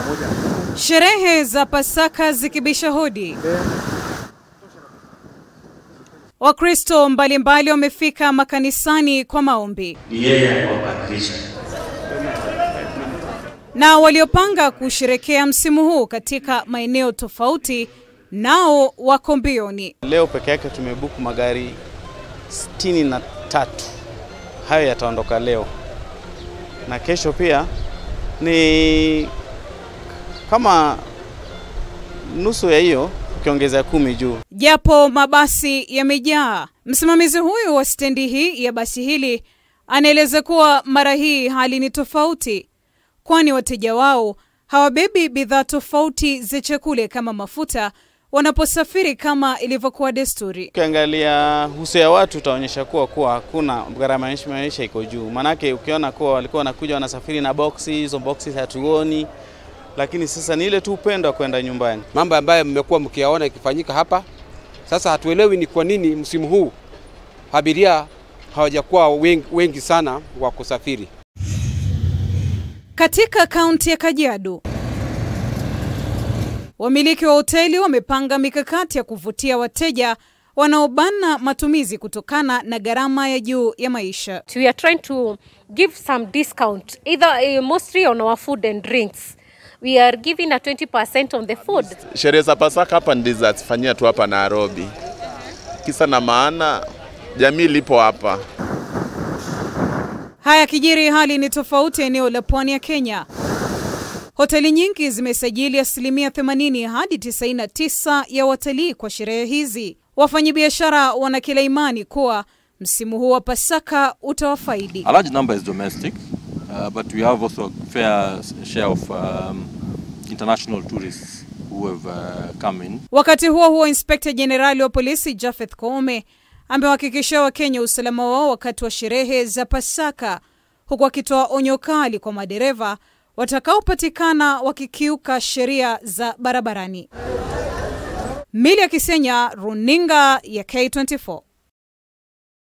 Sherehe za Pasaka zikibisha hodi, Wakristo mbalimbali wamefika makanisani kwa maombi ni yeye aliwabadilisha. na waliopanga kusherekea msimu huu katika maeneo tofauti nao wako mbioni. Leo peke yake tumebuku magari sitini na tatu. Hayo yataondoka leo na kesho pia ni kama nusu ya hiyo, ukiongeza kumi juu. Japo mabasi yamejaa, msimamizi huyu wa stendi hii ya basi hili anaeleza kuwa mara hii hali ni tofauti, kwani wateja wao hawabebi bidhaa tofauti za chakula kama mafuta wanaposafiri kama ilivyokuwa desturi. Ukiangalia uso ya watu utaonyesha kuwa kuwa hakuna gharama ya maisha iko juu, maanake ukiona kuwa walikuwa wanakuja wanasafiri na boksi, hizo boksi hatuoni, lakini sasa ni ile tu upendo wa kwenda nyumbani. mambo ambayo mmekuwa mkiyaona ikifanyika hapa. Sasa hatuelewi ni kwa nini msimu huu abiria hawajakuwa wengi, wengi sana wa kusafiri. Katika kaunti ya Kajiado, wamiliki wa hoteli wamepanga mikakati ya kuvutia wateja wanaobana matumizi kutokana na gharama ya juu ya maisha. we are trying to give some discount either uh, mostly on our food and drinks we are giving a 20% on the food Sherehe za Pasaka hapa ndizo zazifanyia tu hapa Nairobi. Kisa na maana jamii lipo hapa. Haya kijiri, hali ni tofauti eneo la pwani ya Kenya. Hoteli nyingi zimesajili asilimia 80 hadi 99 ya watalii kwa sherehe hizi. Wafanyabiashara wana kila imani kuwa msimu huu wa Pasaka utawafaidi. A large number is domestic, uh, but we have also a fair share of um, international tourists who have uh, come in. Wakati huo huo, inspekta jenerali wa polisi Japheth Koome amewahakikishia Wakenya usalama wao wakati wa sherehe za Pasaka, huku akitoa onyo kali kwa madereva watakaopatikana wakikiuka sheria za barabarani. Mili ya Kisenya, runinga ya K24.